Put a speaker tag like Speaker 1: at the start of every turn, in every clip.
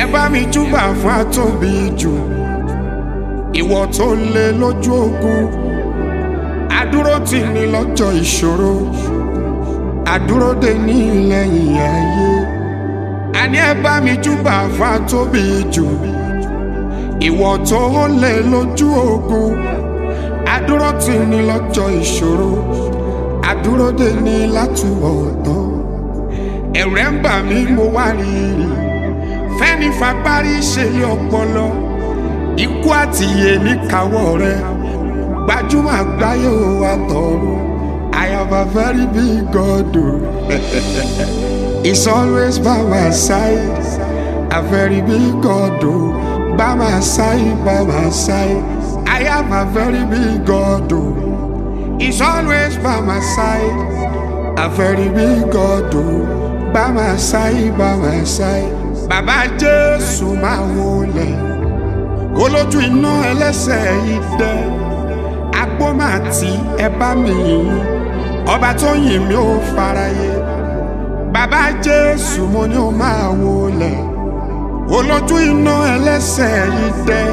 Speaker 1: bá mi júbà fún àtòbí jù ìwọ tó lé lójú ogun àdúró tì ní lọ́jọ́ ìṣòro àdúró dè ní lẹ́yìn ayé àní ẹ bá mi júbà fún àtòbí jù ìwọ tó lé lójú ogun àdúró tì ní lọ́jọ́ ìṣòro àdúró dè ní látúbọ̀ tán ẹ̀rẹ̀ ń bà mí mo wá rí rí fẹ́ni fagbárí ṣe lé ọpọlọ ikú àtìyè níkàwọ́ rẹ gbajúmọ̀ àgbáyé ò wá tọrọ I have a very big God o He's always by my side a very big God o by my side by my side I have a very big God o He's always by my side a very big God o by my side by my side bàbá Jésù máa wọlé olójú iná ẹlẹ́sẹ̀ yìí dẹ́ agbómàtí ẹ bá mi yìn ọba tó yìn mí ó faraye bàbá jésù mo ní ó máa wọlé olójú iná ẹlẹ́sẹ̀ yìí dẹ́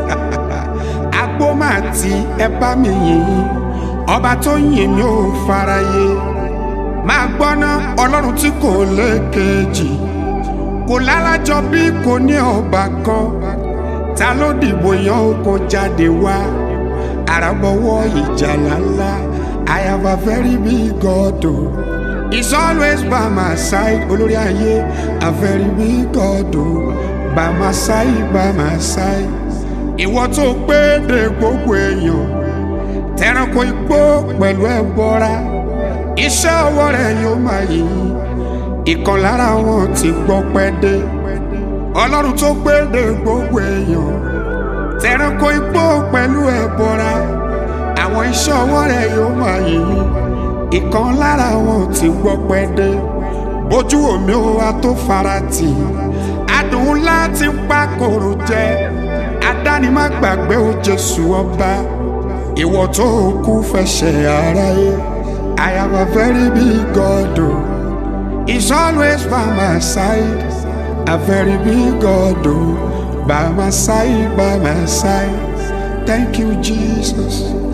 Speaker 1: agbómàtí ẹ bá mi yìn ọba tó yìn mí ó faraye máa gbọ́ná ọlọ́run tí kò lékejì kò lálàjọ bí kò ní ọba kan ta ló dìbò yan oko jáde wá àràbọ̀wọ́ ìjàlá ńlá I have a very big God o he's always by my side olórí ayé a very big God o by my side by my side ìwọ tó pé de gbogbo èèyàn tẹranko igbó pẹ̀lú ẹbọra iṣẹ́ ọwọ́ rẹ̀ yóò máa yìn ìkan lára wọn ti gbọ́ pẹ́ dé ọlọ́run tó gbéde gbogbo èèyàn tẹranko igbó pẹ̀lú ẹ̀bọra àwọn iṣẹ́ ọwọ́ rẹ̀ yóò máa yìn ìkan lára wọn ti gbọ́ pẹ́ dé bójú omi ó wá tó fara tì adùn ńlá ti ń pa kòrò jẹ adánimá gbàgbé ó Jésù ọba ìwọ tó kú fẹsẹ̀ aráyé I have a very big God o he's always by my side a very big God oh, by my side, by my side. Thank you, Jesus.